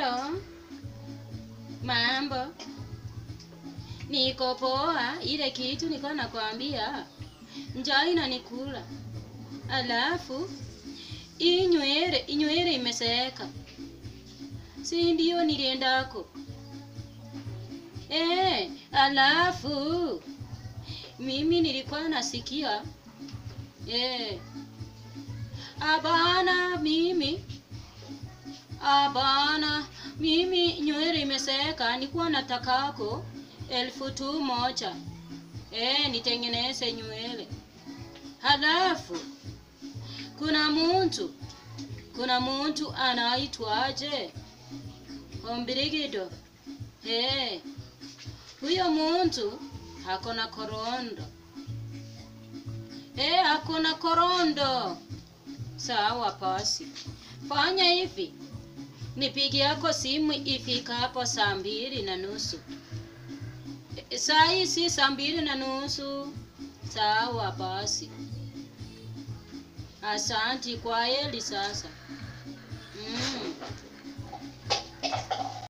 Halo, mambo? Niko poa. Ile kitu niko nakwambia, njaa inanikula, alafu hii nywele inywele imeseeka, si ndio niliendako eh? Alafu mimi nilikuwa nasikia eh, abana mimi Abana, mimi nywele imeseeka, nikuwa natakako elfu tu moja eh, nitengeneze nywele. Halafu kuna muntu kuna muntu anaitwaje Ombirigido eh, huyo muntu hakona korondo eh, hakona korondo. Sawa basi, fanya hivi nipigi yako simu ifika hapo saa mbili na nusu. E, Saa hii si saa mbili na nusu. Sawa basi, asanti. Kwa heri sasa. Mm.